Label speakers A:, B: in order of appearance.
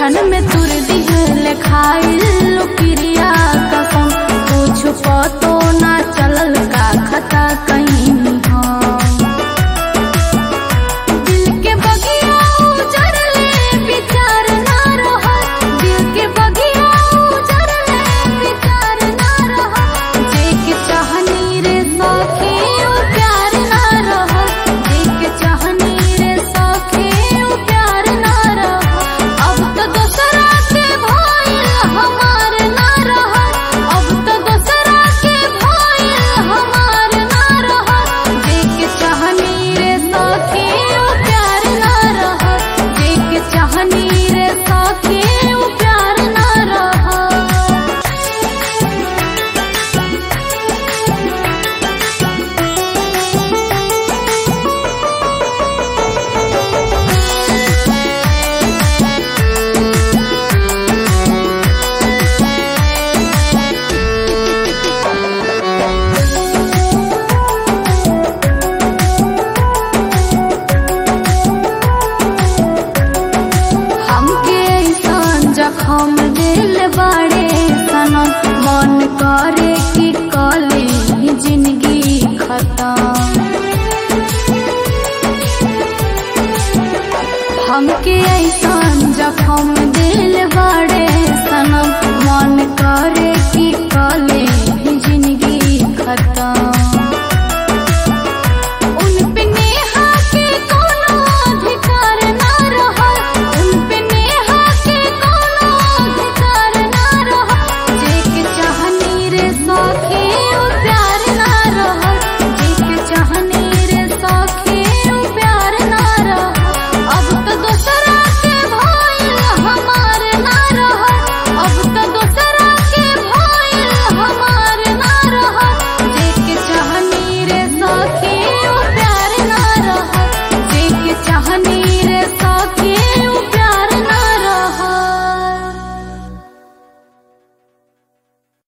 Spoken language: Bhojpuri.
A: क्षण में तुर दिहल खाइल क्रिया कसम कुछ पतो ना चलल का खता कहीं हम दिल के बगिया उजड़ले विचार ना रहल दिल के बगिया उजड़ले विचार ना रहल जे के चाहनी रे सखी उ प्यार ना रहल जे के चाहनी रे सखी उ प्यार ना रहल अब तो दूसरा के भइल हमार ना रहल अब तो दूसरा के भइल हमार ना रहल जे के चाहनी रे सखी उ प्यार ना रहल जे के चाहनी रे सखी उ प्यार ना रहल हमके ऐसन जखम दिल बाड़े सनम मन करे कि कले ही जिंदगी खत्म हमके ऐसन जखम दिल बाड़े सनम मन करे कि कले